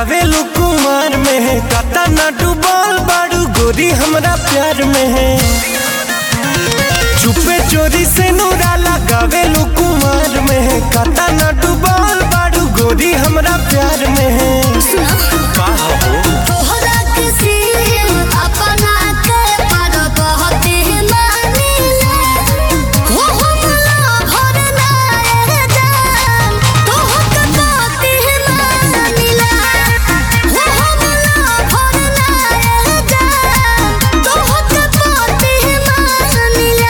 गावेलू कुमार में है कता ना डूबल बाड़ू गोरी हमरा प्यार में है चुपे चोरी से नूरा लगावेलू कुमार में है कता ना डूबल बाड़ू गोरी हमरा प्यार में है का हो तोहरा किसी अपना के पर बहुत ही मानिले हो हमला भर नाए जान तोहके बहुत ही मानिले हो हमला भर नाए जान तोहके बहुत ही मानिले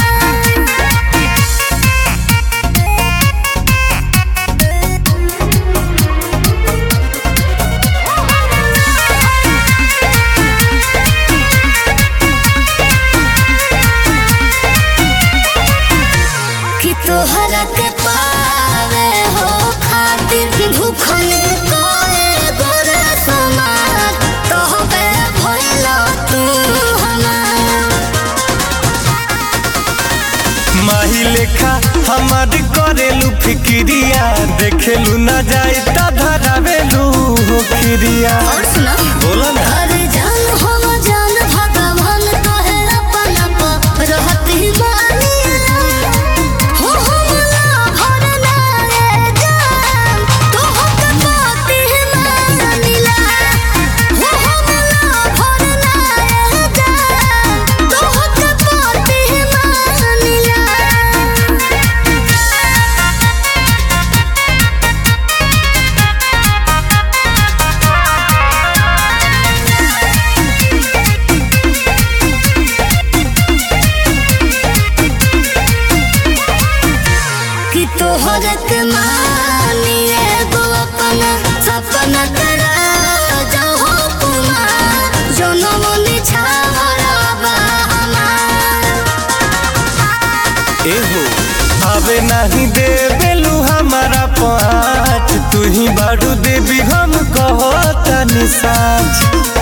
कि तोहरा के पावे हो खातिर भूखल कोए गोरे समार तोहबे भइलो तू हमार माही लेखा हमार करेलू फिक्रिया देखेलू ना जाए ता धरावेलू हो खिरिया और सुना बोला ना अरे जान हम जान भगवान तोहे अपन आप रहती मानिला हो हमला भर नाए जान तोहके बाती मानिला हो हमला भर नाए जान तोहके बाती मानिला कि तोहर के मानी एगो अपना सपना करा जाहो कुमार जनम निछावरा बा हमार एहो आवे नहीं देवेलू हमारा पाँच तू ही बारू देवी हम कहो तनी साँच